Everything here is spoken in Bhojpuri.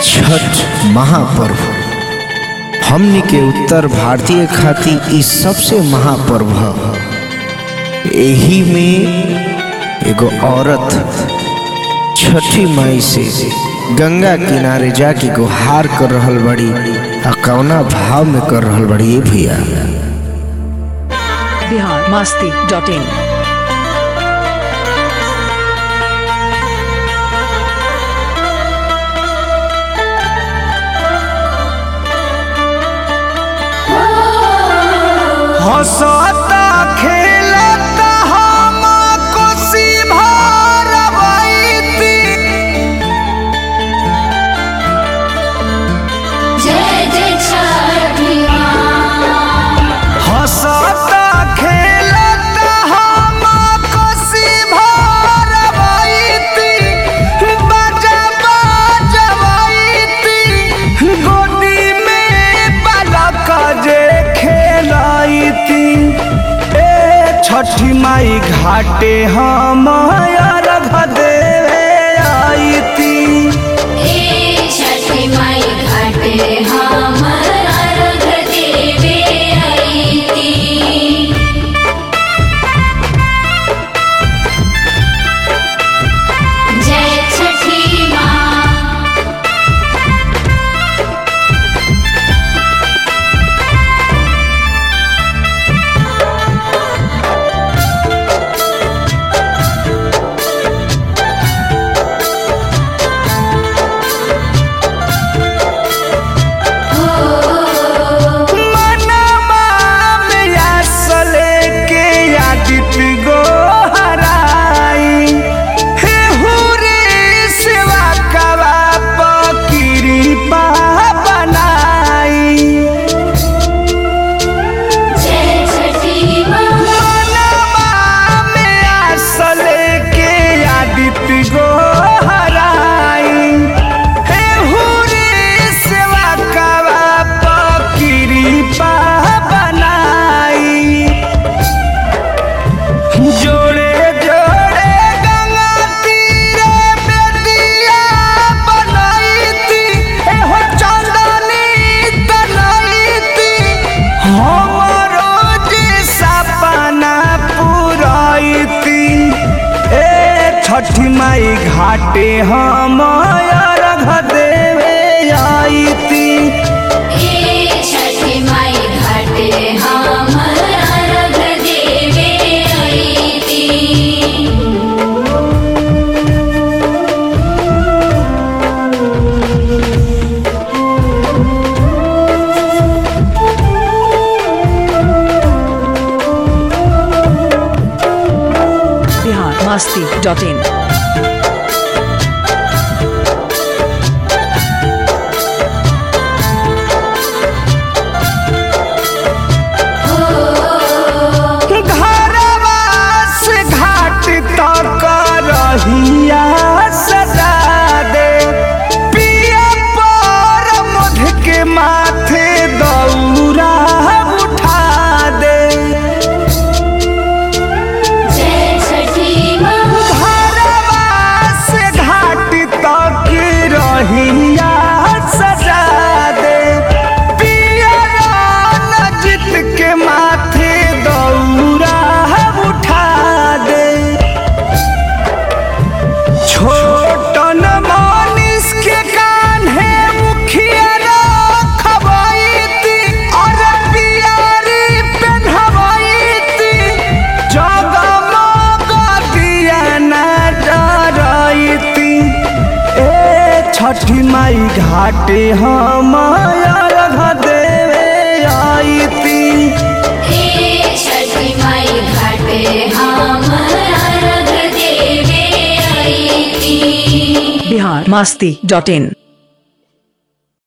छठ महापर्व हमनी के उत्तर भारतीय खातिर ई सबसे महापर्व ह एही में एगो औरत छठी माई से गंगा किनारे जाके गुहार कर रहल बड़ी आ कौना भाव में कर रहल बड़ी ये भैया बिहार मस्ती डॉट इन हंसता खेलता हम कोसी भरबैती जय जय छठी हंसता खेलता हम कोसी भरबैती बाजा बजबैती गोदी में बालक जे खेलैती ए छठी माई घाटे हम अर्घ देवे आईती ए छठी माई घाटे हम अर्घ देवे अइती जय छठी माँ मनवा में आसले के आदित गो हराई हे हुरे सेवा कवा पकिरी पा बनाई जय छठी माँ मनवा में आसले के आदित गो हराई हे हुरे सेवा कवा पकिरी पा बनाई जोड़े जोड़े गंगा तीरे बेदिया बनाईती एहो चांदनी तनाईती हमरो जे सपना पुराईती ए छठी माई घाटे हम अर्घ देवे आईती ए छठी माई घाटे हम अर्घ देवे अइती बिहार मस्ती डॉट इन घरवा से घाट तक रहिया सजा दे पिया पर मध के माथे दौरा उठा दे जय छठी माँ घरवा से घाट तक रहिया सजा दे पिया नजित के माथे दौरा उठा दे छोटन मानिस के कान्हे मुखिया रखबैती और पियारी पेन्हबैती जगमग दिया न डरैती ए छठी माई घाटे हम अर्घ देवे आईती ए छठी माई घाटे हम अर्घ देवे अइती बिहार मस्ती डॉट इन